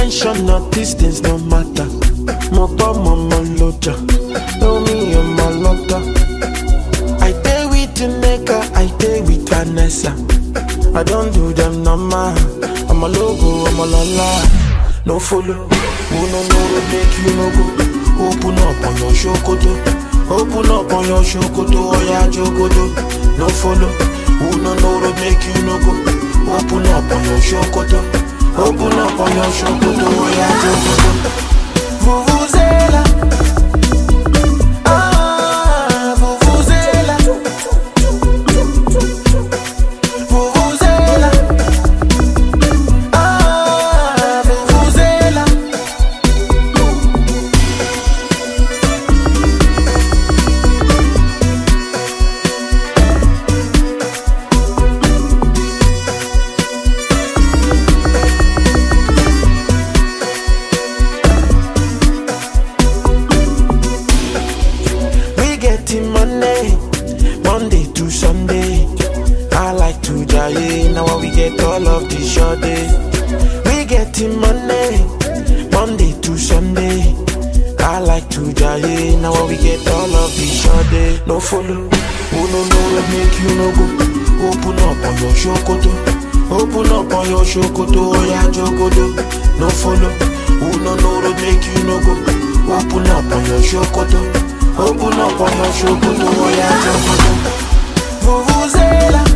mention of distance no matter. Mo gbọ́ mọ mo lọ́jà, know me and my lotta. I dey with Nneka, I dey with Vanessa. I don't do them normal. I'm a logo, I'm a lala. No follow, who no know road make you no go. Open up on your shokoto, open up on your shokoto, oh yeah jogodo. No follow, who no know road make you no go. Open up on your shokoto, open up on your shokoto, oh yeah jogodo. Vuvuzela, ah vuvuzela, vuvuzela, ah vuvuzela. We getting money, Monday to Sunday. I like to jaye, now we get all of the short day. We getting money, Monday to Sunday. I like to jaye, now we get all of the short day. No follow, who no know what make you no go. Open up on your shokoto, open up on your shokoto, oh yeah jogodo. No follow, who no know what make you no go. Open up on your shokoto. Open up on your shokoto, oh yeah, jogodo Vuvuzela